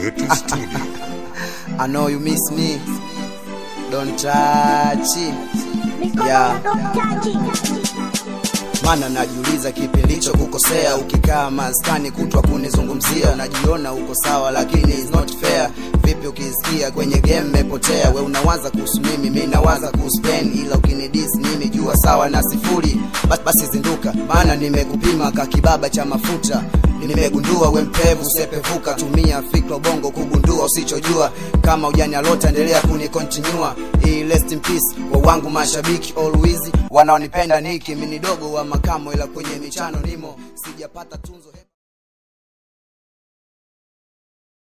Wetu Studio. I know you miss me. Don't touch it. Yeah. Mana najiuliza kipi ndicho kukosea, ukikaa maskani kutwa kunizungumzia, unajiona uko sawa, lakini it's not fair. Vipi ukisikia kwenye game mepotea, we unawaza kuhusu mimi, mi nawaza kuhusu pen, ila ukinidis mimi jua sawa na sifuri. Bas- Basi zinduka, maana nimekupima ka kibaba cha mafuta nimegundua we mpevu sepevuka, tumia fikra bongo kugundua usichojua. Kama ujani alota, endelea kunikontinua. Hii rest in peace kwa wangu mashabiki always wanaonipenda niki mini dogo wa makamo, ila kwenye michano nimo sijapata tunzo.